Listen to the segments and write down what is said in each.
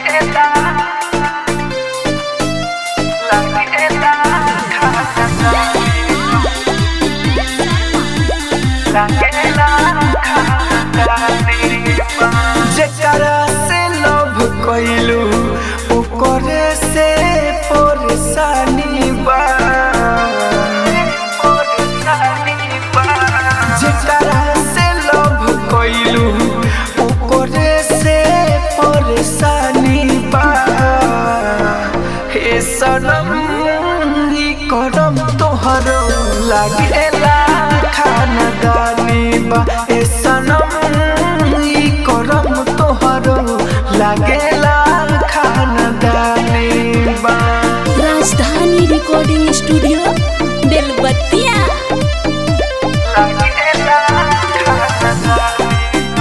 जेकरा से लव कइलू ओकरे से परेशानी बा जेकरा से लव कइलू ओकरे से परेशानी बा हे सनम ई करम तोहरो लागेला खानदानी बा हे सनम ई करम तोहरो लागेला खानदानी बा राजधानी रिकॉर्डिंग स्टूडियो बेलबत्तिया लागेला खानदानी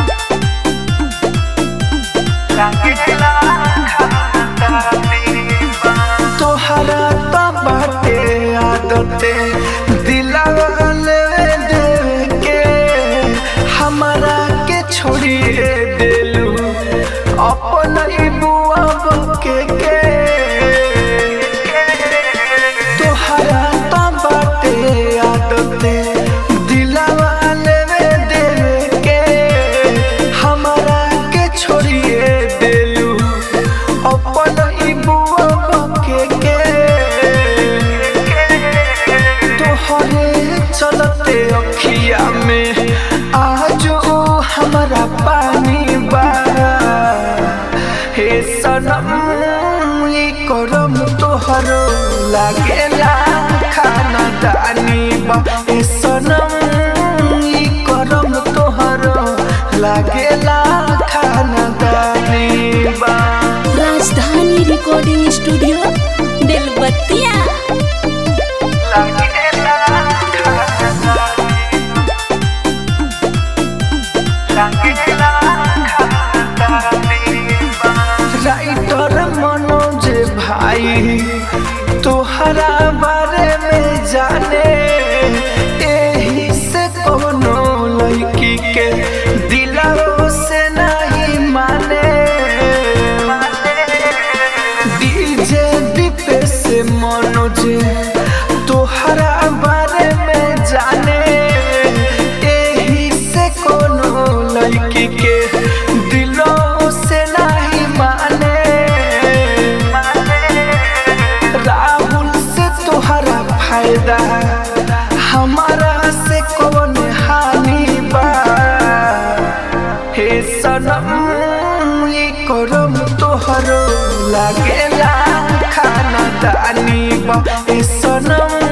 लागेला खानदानी बा तोहरा तो बाटे आदते दिलावा लेवे देवे के हमरा के छोड़िए देलू अपन ई बुआ बके के तोहरा तो बाटे आदते दिलावा लेवे देवे के हमरा के छोड़िए देलू अपन ई बुआ बके के तोहरे चलते अखिया में आज ओ हमारा पानी बा हे सनम ई करम तोहरो लागेला खाना दानी बा हे सनम ई करम तोहरो लागेला खाना दानी बा राजधानी रिकॉर्डिंग स्टूडियो बेलबत्तिया लागेला खाना लागेला राइटर मनोज भाई तोहरा बारे में जाने एही से कोनो लड़की के दिलाओ से नहीं माने डीजे दीपे से मनोज तोहरा बारे में जाने एही से कोनो लड़की के दिलों से नहीं माने राहुल से तोहरा फायदा हमारा से कौन हानि बा हे सनम ई करम तोहरो लागेला खाना दानी बा हे सनम